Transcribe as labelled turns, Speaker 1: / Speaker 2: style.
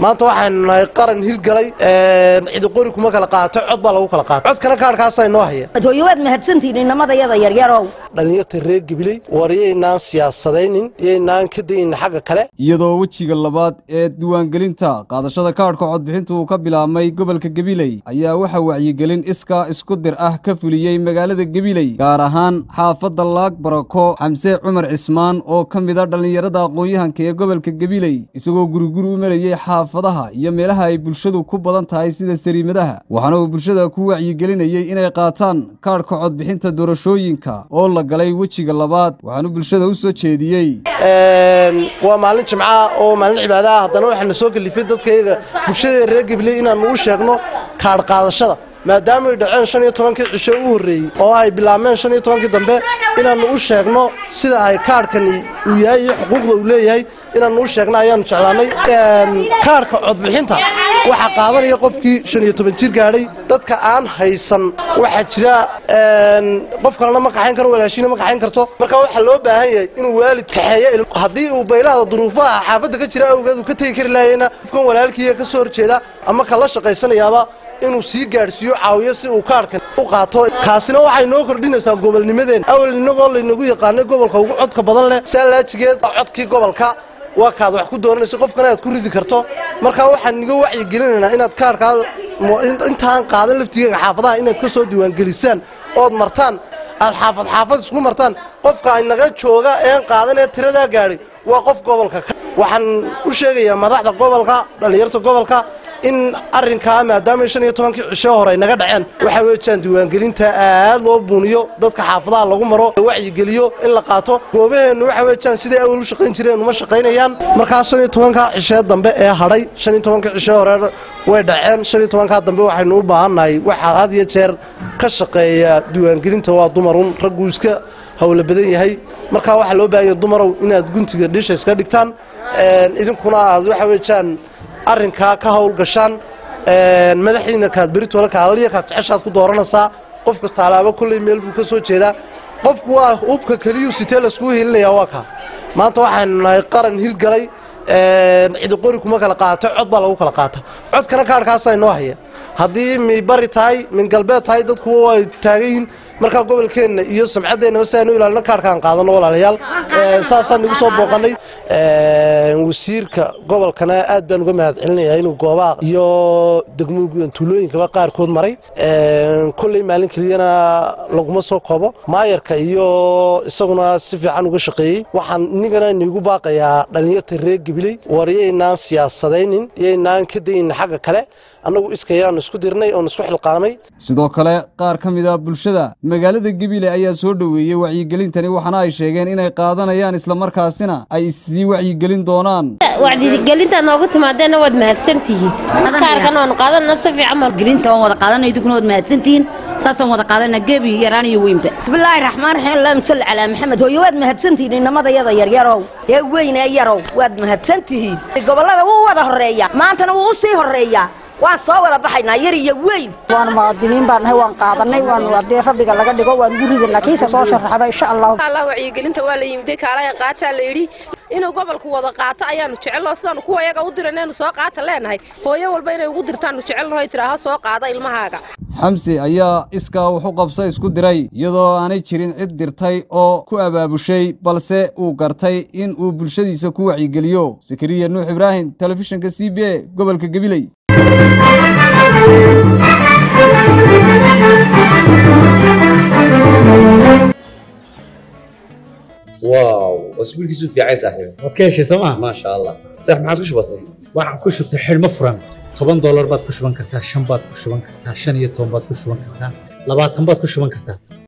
Speaker 1: maanta waxaynu nahay qaran hirgalay cidi qori kuma kala qaato cod baa lagu kala qaata codkana kaadhkaasaa inoo haya
Speaker 2: hooyo waad mahadsantihiin inamadayada yaryarow
Speaker 1: dhallinyarta reer gabiley war yaynaan siyaasadaynin yaynaan ka daynin xagga kale
Speaker 3: iyadoo wejiga labaad ee diiwaangelinta qaadashada kaadhka codbixintu uu ka bilaabmay gobolka gabiley ayaa waxaa wacyigelin iskaa isku dir ah ka fuliyey magaalada gabiley gaar ahaan xaafadda laag barako xamse cumar cismaan oo ka mida dhallinyarada aqoon-yahanka ee gobolka gabiley isagoo guriguri u marayey xaafadaha iyo meelaha ay bulshadu ku badan tahay sida sariimadaha waxaana uu bulshada ku wacyigelinayey inay qaataan kaadhka codbixinta doorashooyinka oo la galay wejiga labaad waxaanu bulshada u soo jeediyey
Speaker 1: waa maalin jimca oo maalin cibaada ah haddana waxaana soo kalifay dadkayaga bulshada reer gabiley inaanu u sheegno kaadh qaadashada maadaama ay dhaceen shan iyo tobankii cisho u horreeyey oo ay bilaabmeen shan iyo tobankii dambe inaannu u sheegno sida ay kaadhkani uu yahay iyo xuquuqda uu leeyahay inaannu u sheegno ayaannu jeclaannay kaadhka codbixinta waxaa qaadanaya qofkii shan iyo toban jir gaadhay dadka aan haysan waxaa jira qof kalena ma kaxayn karo walaashiina ma kaxayn karto marka waxaa loo baahan yahay inuu waalid kaxeeyo haddii uu baylahda duruufaha xaafadda ka jira awgeed uu ka tegi kari laayayna qofkan walaalkiiya ka soo horjeeda ama kala shaqaysanayaaba inuu sii gaadhsiiyo caawiyo si uu kaadhkan u qaato kaasina waxay noo kordhinaysaa gobolnimadeen awal innagoo laynagu yaqaanay gobolka ugu codka badan leh saalaajigeed codkii gobolka waa kaad wax ku dooranaysa qofkana aad ku ridi karto markaa waxaan niga wacyigelinaynaa inaad kaadhkaa intaan qaadan laftigeega xaafadaha inaad ka soo diiwaangelisaan ood martaan aad xaafad xaafad isku martaan qofka inaga jooga een qaadan ee tiradaa gaadhay waa qof gobolka waxaan u sheegayaa madaxda gobolka dhallinyarta gobolka in arrinkaa maadaama shan iyo tobankii cisho hore ay naga dhaceen waxaa weejaan diiwaangelinta aad loo buuniyo dadka xaafadaha lagu maro wacyigeliyo in la qaato goobaheennu waxa weejaan siday awal u shaqayn jireen uma shaqaynayaan markaa shan iyo tobankaa cishee dambe ee hadhay shan iyo tobankii cishee hore way dhaceen shan iyo tobankaa dambe waxaynu u baahannahay waxaa had iyo jeer ka shaqeeya diiwaangelinta waa dumarun ragguu iska hawla badan yahay markaa waxaa loo baahanya dumarow inaad guntiga dhisha iska dhigtaan idinkuna aad waxa weejaan arrinkaa ka hawl gashaan madaxdiina kaad beritoola kaalaliya kaad jeceshaad ku dooranaysaa qof kasta alaabo kolley meel buu ka soo jeedaa qofku waa hubka keliyuu sitee laiskugu hiilinayaa waa kaa maanta waxaynu nahay qaran hirgalay cidi qori kuma kala qaato cod baa lagu kala qaata codkana kaadhkaasaa inoo haya haddii mi bari tahay min galbeed tahay dadkuwa way taagan yihiin markaa gobolkeenna iyo samcaddeenna si aynu ilaalino kaadhkaan qaadano walaalayaal saasaan igu soo booqannay wasiirka gobolkana aad baan uga mahad celinayaa inuu goobaha iyo degmo tuulooyinkaba qaarkood maray kolley maalin keliyana laguma soo koobo maayarka iyo isaguna si fiican uga shaqeeyey waxaan inigana inigu baaqayaa dhallinyarta reer gabiley war yaynaan siyaasadaynin yaynaan ka daynin xagga kale annagu iskayaan isku dirnay oon isku xilqaamay
Speaker 3: sidoo kale qaar ka mid a bulshada magaalada gabiley ayaa soo dhoweeyey wacyigelintani waxaana ay sheegeen inay qaadanayaan islamarkaasina ay issii wacyigelin doonaan
Speaker 4: wacyigelinta noogu timaadeenna waad mahadsantihiin kaarkan waanu qaadanna si fiican
Speaker 5: gelinta waan wada qaadanay idinkuna waad mahadsantihiin saasaan wada qaadana gebi yaraan iyo weynba
Speaker 2: bismillaahi raxmaan raxiim allahuma salli calaa maxamed hooyo waad mahadsantihiin inamadayada yaryarow ee weyn ee yarow waad mahadsantihiin gobollada wuu wada horreeyaa maantana wuu u sii horreeyaa waan soo wada baxaynaa yar iyo weyn
Speaker 6: waan muwaadiniin baan nahay waan qaadanay waan haddii rabbiga laga dhigo waan guriga kiisa soo sharaxaba insha allah
Speaker 7: allah wacyigelinta waa la yimiday kaalaya qaataa la yidhi inuu gobolku wada qaato ayaanu jecelno sidaanu kuwa yaga u diranaynu soo qaata leenahay hooyo walba inay ugu dirtaanu jecelnaho tiraaho soo qaada ilmahaaga
Speaker 3: xamsi ayaa iskaa wax u qabsa isku diray iyadoo aanay jirin cid dirtay oo ku abaabushay balse uu gartay in uu bulshadiisa ku wacyigeliyo sakariya nuux ibraahim telefishinka c b a gobolka gabiley
Speaker 8: واو اسبوعك في عين صاحبي
Speaker 9: waad ka heshay sooma
Speaker 8: ما شاء الله صح ما عادش بسيط
Speaker 9: waxaan ku shubtay xidhmo furan toban doolar baad ku shuban kartaa shan baad ku shuban kartaa shan iyo toban baad ku shuban kartaa labaatan baad ku shuban kartaa